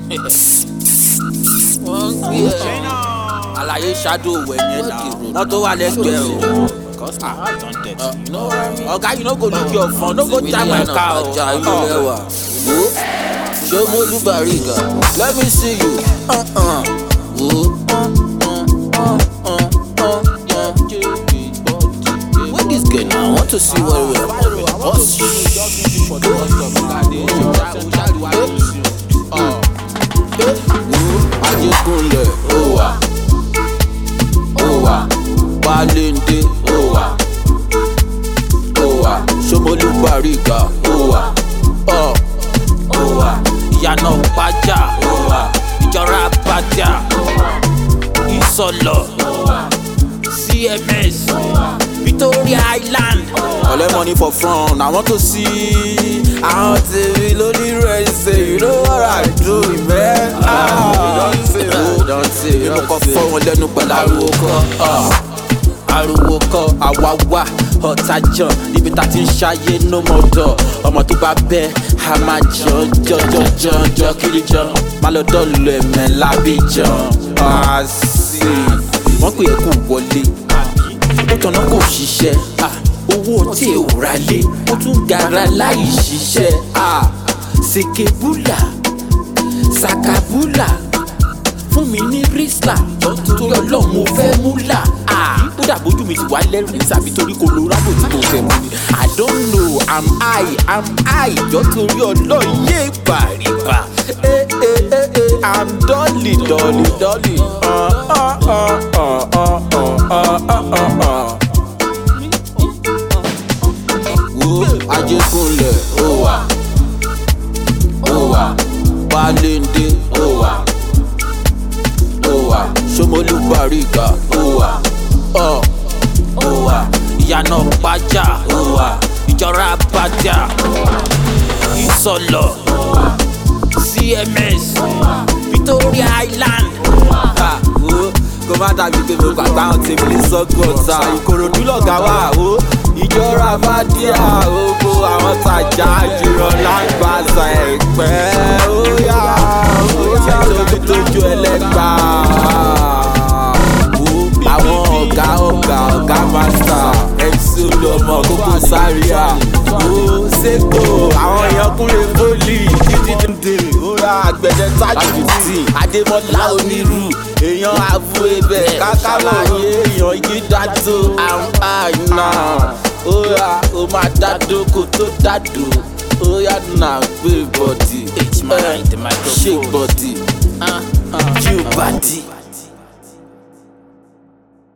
wọ́n gbé ẹ̀ àlàyé ṣáájú òwò ẹ̀yẹn náà wọ́n tó wà lẹ́gbẹ̀ẹ́ o. Cause my heart don't dead. You know what I mean? Oga, you no go look your phone, no go jam my car. ọjà ìlú lẹ́wà. Wo ṣé mo lù bàrígà? Let me see you. Uh-uh. Wo. Where this girl now? I want to see where we are. What's Ajékúnlẹ̀ ó wà. Ó wà. Bálẹ̀ndé ó wà. Ó wà. Ṣomolú Bàrígà ó wà. Ọ̀ ó wà. ìyànà pàjá Ó wà. ìjọra pàjá ìsọlọ cms victoria island. Collect money for front, I want to see. Àwọn tèmi lórí rẹ̀ ṣe, you know what I do, man. Ah, don't say, don't say, don't say. Mo kàn fọ́ wọn lẹ́nu pẹ̀lú ariwo kọ́. ah. Ariwo kọ́, àwa wà ọ̀tá jàn níbi tá a ti ń ṣayé no more dọ̀. Ọmọ tó bá bẹ́, a máa jàn jọjọ jàn jọ kiri jàn. Má lọ dọ́ọ̀lù ẹ̀mẹ́ lábí jàn. Ah, sí. Wọ́n pè é kó wọlé ó tọ̀nà kò ṣiṣẹ́ ah, owó tí ò ra lé ó tún gara láì ṣiṣẹ́ ah, sekebula sakabula fún mi ní rísílà torí ọlọ́run mo fẹ́ múlà ah, ó dàbójú mi ti wá lẹ́rìí tàbí torí kò lo rábò tí mo fẹ́ mu ni i don't know i'm high i'm high jọ torí ọlọ́run yé bàrìbà eh, eh, eh, eh, i'm dolly dolly dolly. Uh, uh, uh, uh, uh, uh, uh, uh, uh. wo ajékúnlẹ̀ ó wà ó wà balẹ̀ndé ó wà ó wà ṣomolú bàrígà ó wà ọ̀ ó wà ìyànà pàjá ó wà ìjọra pàjá ìsọlọ cms victoria island. ha wo kó má dàbí pé mo gbàgbá àwọn tèmi ní sọ́gun ọ̀tá ìkòròdú lọ̀gá wà ó ìjọra fàdíà ogo àwọn tajà jùlọ lágbàzà ẹ̀pẹ́ ó yá ó yá tóbi tójú ẹlẹ́gbà wo àwọn ọ̀gá ọ̀gá ọ̀gá mástà mc olùọmọ kókó sáríà wo seko àwọn èèyàn kúnlẹ̀ fólì títí dé ó yá àgbẹ̀dẹ tájú tì adémọlá onírú èèyàn àbú ebè kákàláyé èèyàn igi dádó àwọn àìná ó yá ó máa dádó kó tó dádó ó yá nà gbé bọ̀dì H mind the microphone. shake bọ̀dì Uh, uh, chill body.